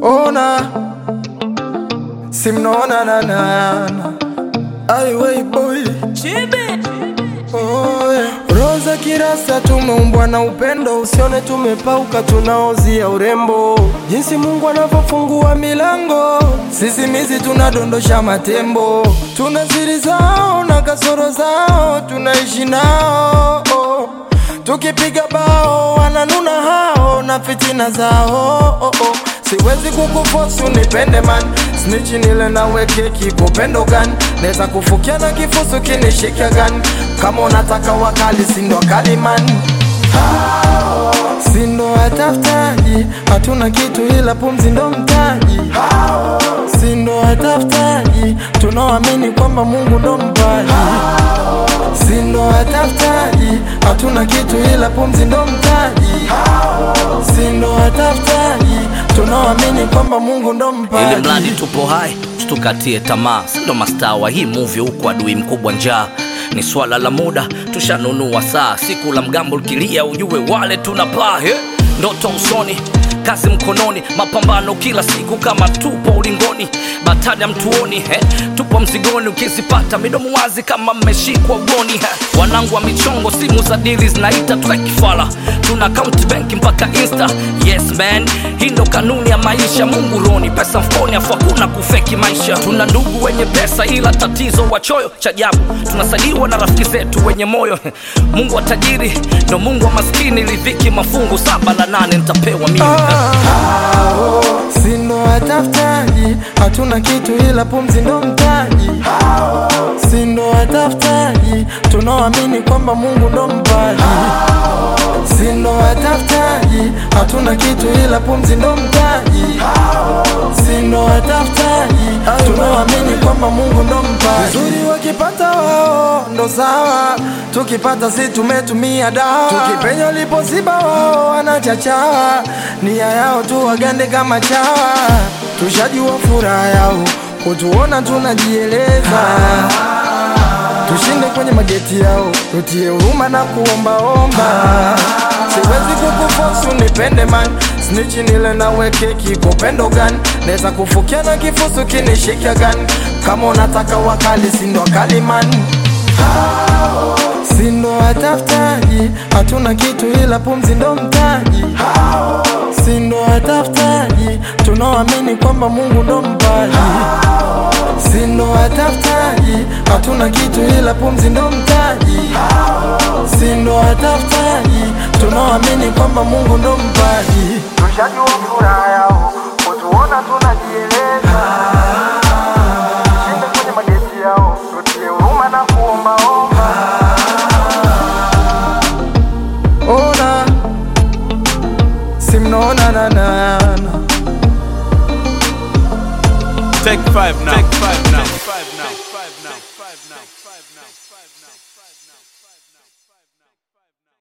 ona simnaona nanana aiwei boy Oh, yeah. Roza kirasa tumeumbwa na upendo, usione tumepauka, tunaozia urembo. Jinsi Mungu anavyofungua milango, sisimizi tunadondosha matembo. Tuna siri zao na kasoro zao, tunaishi nao oh. Tukipiga bao wananuna hao na fitina zao oh, oh. Siwezi kukufosi unipende man Snitchi nile nawe keki kupendo gani Neza kufukia na kifusu kinishika gani Kama unataka wakali sindo wakali man Sindo watafutaji Hatuna kitu ila pumzi ndo mtaji Sindo watafutaji Tunaoamini kwamba Mungu ndo mpaji Sindo watafutaji Hatuna kitu ila pumzi ndo mtaji Sindo watafutaji Tunaoamini kwamba Mungu ndo ili mpaji mradi tupo hai tukatie tamaa sindo mastaa wa hii movie huku adui mkubwa njaa ni swala la muda tushanunua saa siku la mgambo likilia ujue wale tunapaa he ndoto usoni kazi mkononi mapambano kila siku kama tupo ulingoni batani ya mtuoni he tupo mzigoni ukizipata midomo wazi kama mmeshikwa ugoni he wanangu wa michongo simu za dili zinaita tukakifala tuna account bank mpaka insta yes man hii ndo kanuni ya maisha mungu roni pesa mfukoni afu hakuna kufeki maisha tuna ndugu wenye pesa ila tatizo wachoyo cha ajabu tunasaidiwa na rafiki zetu wenye moyo mungu wa tajiri ndo mungu wa maskini lidhiki mafungu saba la nane nitapewa mimi Sindo watafutaji Hatuna kitu ila pumzi ndo mtaji Sindo watafutaji Tunaoamini kwamba Mungu ndo mpaji Sindo watafutaji Hatuna kitu ila pumzi ndo mtaji Sindo watafutaji Tunaoamini kwamba Mungu ndo mpaji Vizuri wakipata wao ndo sawa Tukipata si tumetumia dawa Tukipenya lipoziba wao wanachachawa Nia yao tu wagande kama chawa Tushajua furaha yao Kutuona tunajieleza Tushinde kwenye mageti yao Tutie huruma na kuombaomba Siwezi kukufosi unipende man Snitchi nile nawe keki kupendo gani Neza kufukia na kifusu kinishika gani Kama unataka wakali sindo wakali man Sindo watafutaji Hatuna kitu ila pumzi ndo mtaji Sindo watafutaji Tunaoamini kwamba Mungu ndo mpaji Sindo watafutaji Hatuna kitu ila pumzi ndo mtaji Sindo watafutaji Tunaoamini kwamba Mungu ndo mpaji Tushajua furaha yao Kutuona tunajieleza Tushinde kwenye mageti yao Tutie huruma na kuombaomba Ona Simnaona na na na Take five now. Take five now. Take five now. Take five now. Take five now. Take five now. Take five now.